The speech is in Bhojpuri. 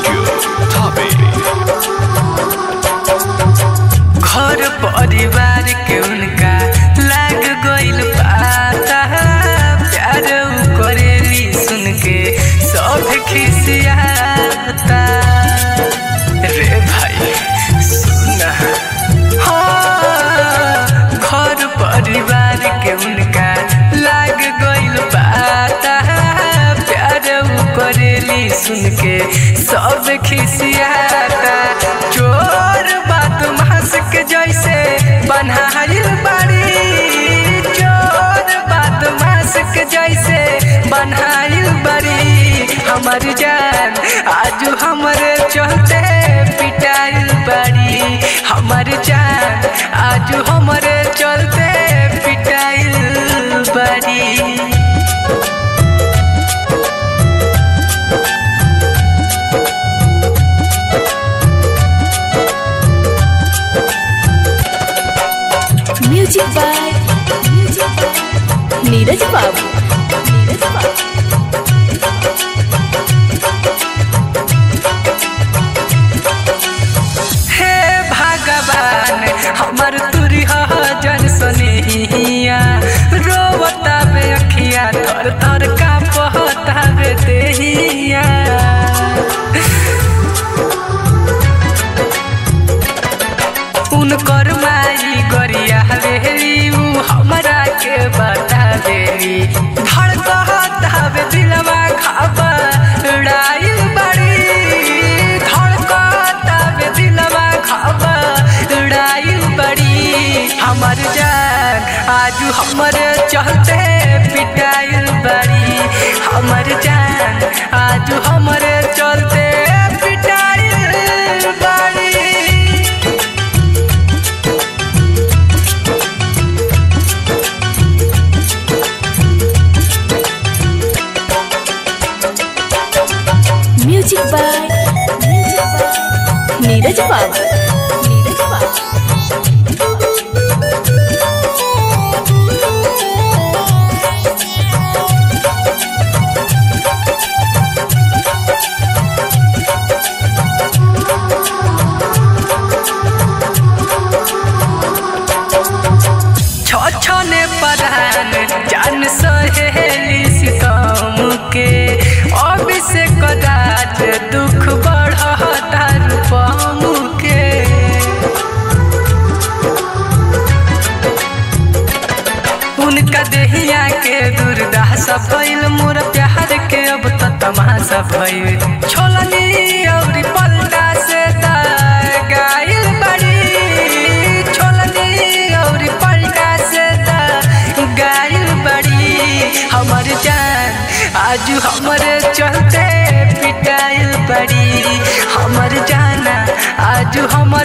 Studio Tabe. घर परिवार के उनका लाग गइल पाता प्यार उ करेली सुन के सब खिसियाता रे भाई सुना हाँ, घर परिवार के उनका लाग गइल पाता प्यार उ करेली सुन के सब खिसियाता चोर बात मास के जैसे बनाइल बाड़ी चोर बात मास के जैसे बनाइल बाड़ी हमर जान आज हमरे चलते पिटाइल बाड़ी हमर जान आज हमरे चलते पिटाइल बाड़ी म्यूजिक बाय नीरज बाबू नीरज बाबू हे भगवान हमर तुरी जन सनिया रोवता बे अखिया थर थर का पहता बे देहिया उनकर माई गरिया रेली उ हमरा के बता देली धड़कत हवे दिलवा खाबा उड़ाइल बड़ी धड़कत हवे दिलवा खाबा उड़ाइल बड़ी हमर जान आज हमर चलते पिटाइल बड़ी हमर जान आज हमर चलते पिटाइल बड़ी म्यूजिक बाय नीरज बाबू नीरज बाबू छछने परान जान सहेली सितम के अभिषेक राज दुख बढ़ता रूपम के उनका देहिया के दुर्दशा भइल मोर प्यार के अब त तमाशा भइल छोलनी और पलटा से तार गाइल बड़ी छोलनी और पलटा से तार गाइल बड़ी हमर जान आज हमरे चलते पिटाइल बड़ी हमर जाना आज हमर